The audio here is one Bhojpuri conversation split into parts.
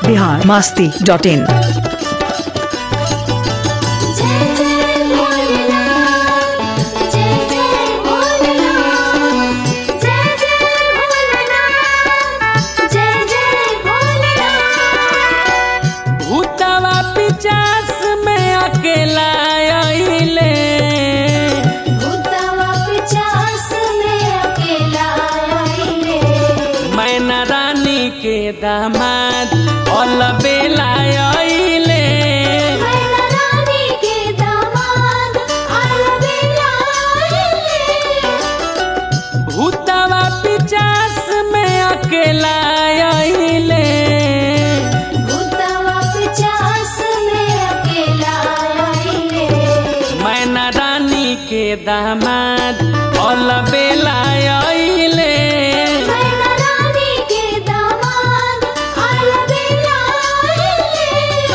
बिहार मास्ती डॉट इन जय जय भोलेनाथ जय जय भोलेनाथ जय जय भोलेनाथ जय जय भोलेनाथ भूतवा पिचास में अकेला आइले भूतवा पिचास में अकेला आइले मैना रानी के दामाद अलबेला आइले मैना रानी के दामाद अलबेला आइले भूतवा पिचास में अकेला आइले भूतवा पिचास में अकेला आइले मैना रानी के दामाद अलबेला आइले मैना रानी के दामाद अलबेला आइले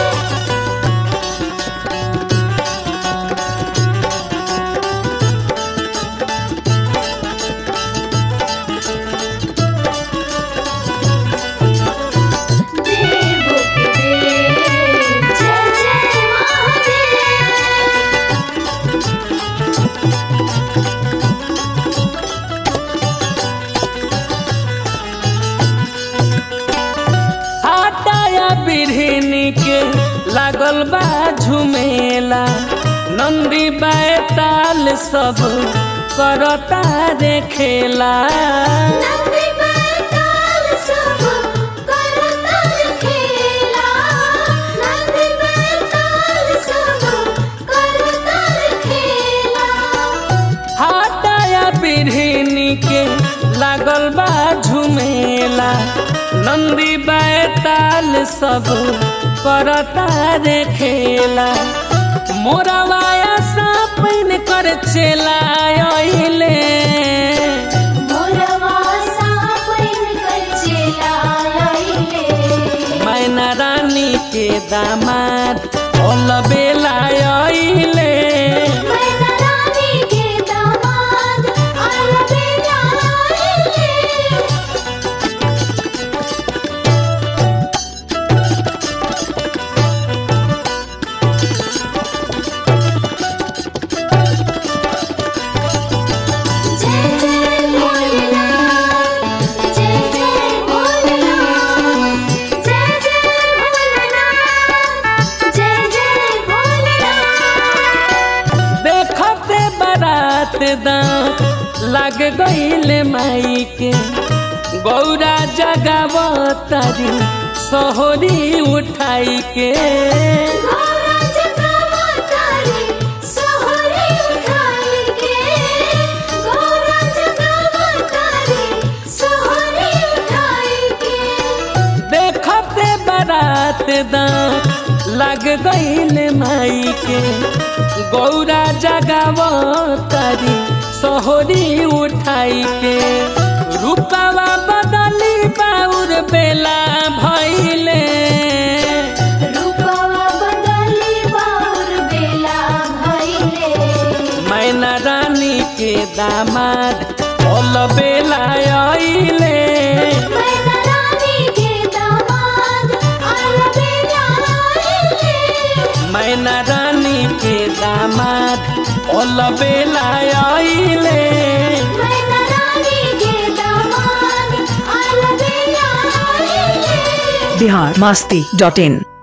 देवो के देव जय जय महादेव हटाया बिरहिनी के लागल बा झुमेला नंदी बैताल सब करता रे खेला नंदी बैताल सब करता खेला नंदी बैताल सब करता खेला हटाया बिरहिनी के लागल बा झुमेला नंदी बैताल सब करता रे खेला मोरवाया सापन कर चला अइले मोरवा सापन कर चला आइले मैना रानी के दामाद अलबेला आइले मैना रानी के दामाद अलबेला आइले जय जय भोलेनाथ जय जय भोलेनाथ जय जय भोलेनाथ जय जय भोलेनाथ देखते बारात दांत लग गईल माई के गौरा जगावतारी सोहरी उठाई के गौरा जगावा तारी सोहरी उठाई के गौरा जगावा तारी सोहरी उठाई के देखते बारात दांत लग गईल माई के गौरा जगावतारी सोहरी उठाई के रूपावा बदली बाउर बेला भइले रूपवा बदली बाउर बेला भइले मैना रानी के दामाद अलबेला आइले मैना रानी के दामाद अलबेला आइले मैना रानी के दामाद अलबेला आइले मैना रानी के दामाद अलबेला आइले बिहार मास्ती डॉट इन